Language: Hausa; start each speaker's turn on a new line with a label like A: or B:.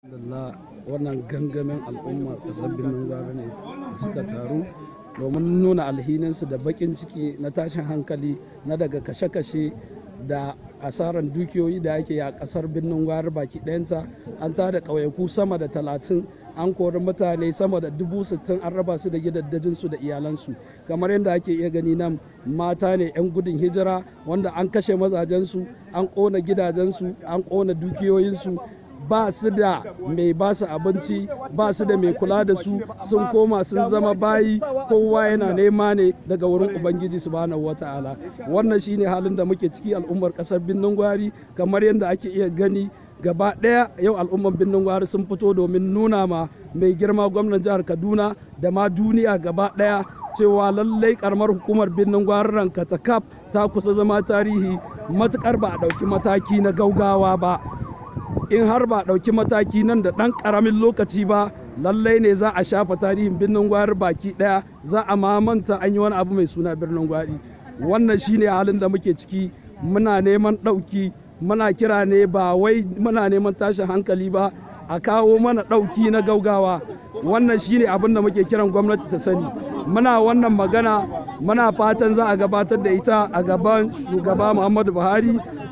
A: Alhamdulillah wannan gangamin al'ummar ƙasar Birnin Gwari ne da suka taru domin nuna alhininsu da baƙin ciki na tashin hankali na daga kashe-kashe da asarar dukiyoyi da ake a ƙasar Birnin Gwari baki ɗayanta an tada ƙauyaku sama da talatin an kori mutane sama da dubu sittin an raba su da gidaddajinsu da iyalansu kamar yadda ake iya gani nan mata ne 'yan gudun hijira wanda an kashe mazajensu an ƙona gidajensu an ƙona dukiyoyinsu ba su da mai ba su abinci ba su da mai kula da su sun koma sun zama bayi kowa yana nema ne daga wurin ubangiji subhanahu wata'ala wannan shine halin da muke ciki al'ummar kasar birnin gwari kamar yadda ake iya gani gaba ɗaya yau al'ummar birnin gwari sun fito domin nuna ma mai girma gwamnan jihar kaduna da ma duniya gaba ɗaya cewa lallai karamar hukumar birnin gwari ranka ta kaf ta kusa zama tarihi matukar ba a ɗauki mataki na gaugawa ba in har ba ɗauki mataki nan da ɗan ƙaramin lokaci ba lallai ne za a shafa tarihin birnin gwari baki ɗaya za a mamanta an yi wani abu mai suna birnin gwari wannan shine halin da muke ciki muna neman ɗauki muna kira ne ba wai muna neman tashin hankali ba a kawo mana ɗauki na gaugawa wannan shine abin da muke kiran gwamnati ta sani muna wannan magana muna fatan za a gabatar da ita a gaban shugaba muhammadu buhari